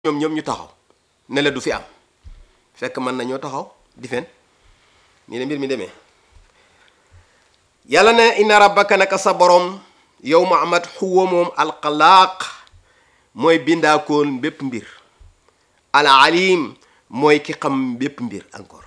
ñoom ñoom ñu taxaw ne la du fi am fekk mën nañoo taxaw di fen nii la mbir mi demee yàlla ne inna rabbaka naka sa borom yow Muhammad xuwa moom alxalaaq mooy bindaakoon bépp mbir al alim mooy ki xam bépp mbir encore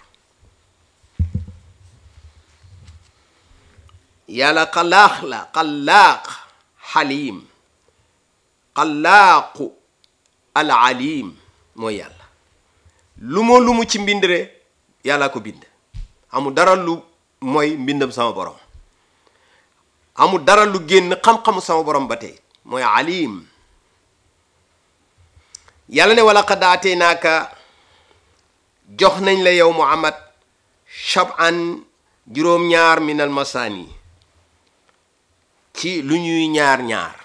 yàlla xalaax la xalaaq xalim xalaaqu al alim mooy yàlla lu moo lu mu ci mbindre yàlla ko bind amul dara lu mooy mbindam sama borom amul dara lu génn xam-xamu sama borom ba tey mooy alim yàlla ne wala xadaatee naaka jox nañ la yow muhammad shab'an juróom-ñaar minal masaani ci lu ñuy ñaar-ñaar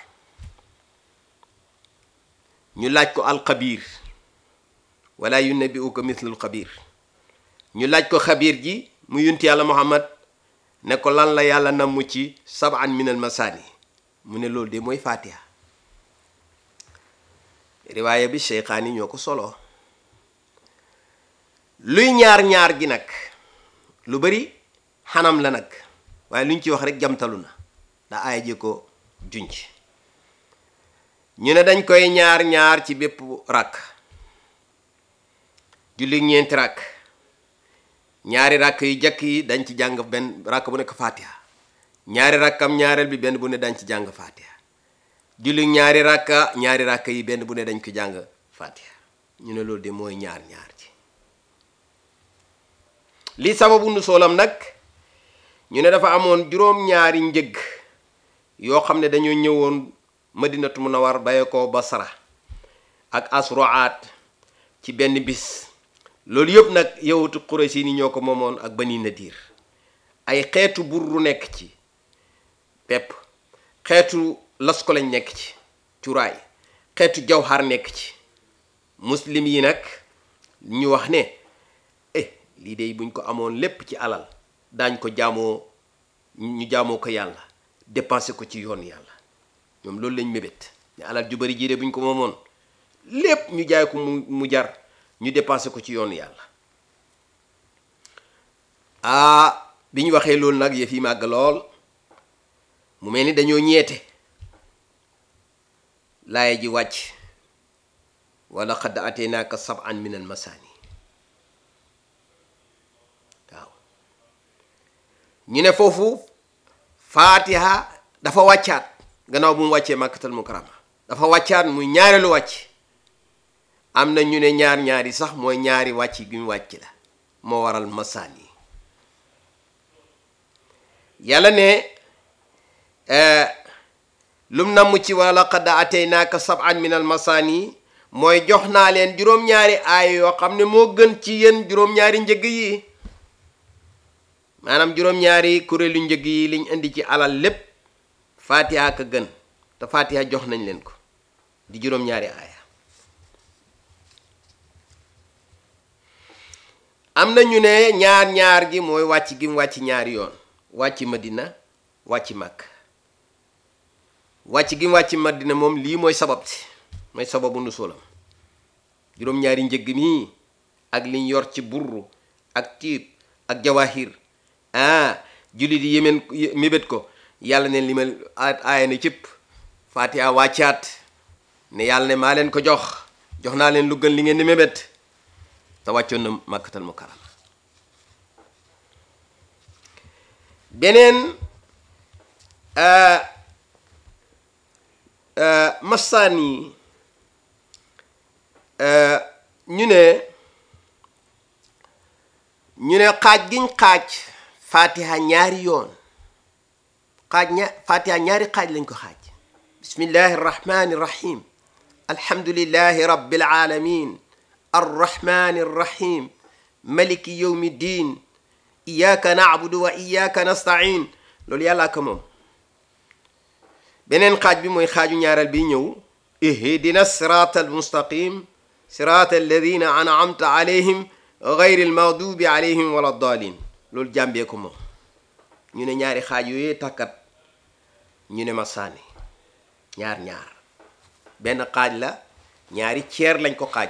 ñu laaj ko alxabiir wala yunabbi'uka mislul xabiir ñu laaj ko xabiir ji mu yunti yàlla muhammad ne ko lan la yàlla namm ci sab'an minal masaani mu ne loolu de mooy fatiha riwaaya bi Cheikhaani ñoo ko solo luy ñaar-ñaar gi nag lu bari xanam la nag waaye lu ñu ci wax rek jamtalu na da aaya ji ko junc ñu ne dañ koy ñaar-ñaar ci bépp rakk julli ñeenti rakk ñaari rakk yu jëkk yi dañ ci jàng benn rakk bu nekk fatiha ñaari rakkam ñaareel bi benn bu ne dañ ci jàng fatiha julli ñaari rakka ñaari rakka yi benn bu ne dañ ko jàng fatiha ñu ne loolu de mooy ñaar ñaar ci li sababu nu soolam nag ñu ne dafa amoon juróom-ñaari njëg yoo xam ne dañoo ñëwoon madinatu munawar baye ko basra ak asroat ci benn bis loolu yëpp nag yowutu Quraysi ni ñoo ko moomoon ak bani nadir ay xeetu burru nekk ci pepp xeetu las ko lañ nekk ci cuuraay xeetu jawhar nekk ci muslim yi nag ñu wax ne eh lii de buñ ko amoon lépp ci alal daañ ko jaamoo ñu jaamoo ko yàlla dépensé ko ci yoon yàlla ñoom loolu lañ mébét ne alal ju bari jii de buñ ko moomoon lépp ñu jaay ko mu mu jar ñu dépensé ko ci yoon yàlla ah bi ñu waxee loolu nag yëf yi màgg lool mu mel ni dañoo ñeete laaya ji wàcc wala xadd ateenaaka sab'an min al masaani waaw ñu ne foofu faatiha dafa wàccaat gannaaw bu mu wàccee màkkatal mukarama dafa wàccaat muy ñaareelu wàcc am na ñu ne ñaar ñaari sax mooy ñaari wàcc bi mu wàcc la moo waral masaani yàlla ne lum namm ci wala qad ataynaaka sab'an min al masaani mooy jox naa leen juróom-ñaari aay yoo xam ne moo gën ci yéen juróom-ñaari njëg yi maanaam juróom-ñaari kuréelu njëg yi liñ indi ci alal lépp fatiha ka gën te fatiha jox nañ leen ko di juróom-ñaari aaya am na ñu ne ñaar-ñaar gi mooy wàcc gi mu wàcc ñaari yoon wàcc madina wàcc màkk wàcc gi mu wàcc madina moom lii mooy sabab si mooy sababu nu soolam juróom-ñaari njëgg mii ak liñ yor ci burru ak tiib ak jawahir ah jullit yi yémeen mébét ko yàlla ne li ma aaya ne cëpp fatiha wàccaat ne yàlla ne maa leen ko jox jox naa leen lu gën li ngeen di mébét te wàccoon na màkkatal mukarama beneen masaan yi ñu ne ñu ne xaaj giñ xaaj fatiha ñaari yoon xaaj ña fatiha ñaari xaaj lañ ko xaaj bismillahi arrahmani irrahim alhamdulillahi rabbil alamin arrahmani irrahim maliki yawmi ddin iyyaka na'budu wa iyyaka nasta'in loolu yàllaa ko moom beneen xaaj bi mooy xaaju ñaareel bi ñëw ihdina sirata almustaqim sirata alladina an'amta alayhim gayri almaghdubi alayhim wala ddaalin loolu jàmbee ko moom ñu ne ñaari xaaj yooyee takkat ñu ne ma sànni ñaar ñaar benn xaaj la ñaari ceer lañ ko xaaj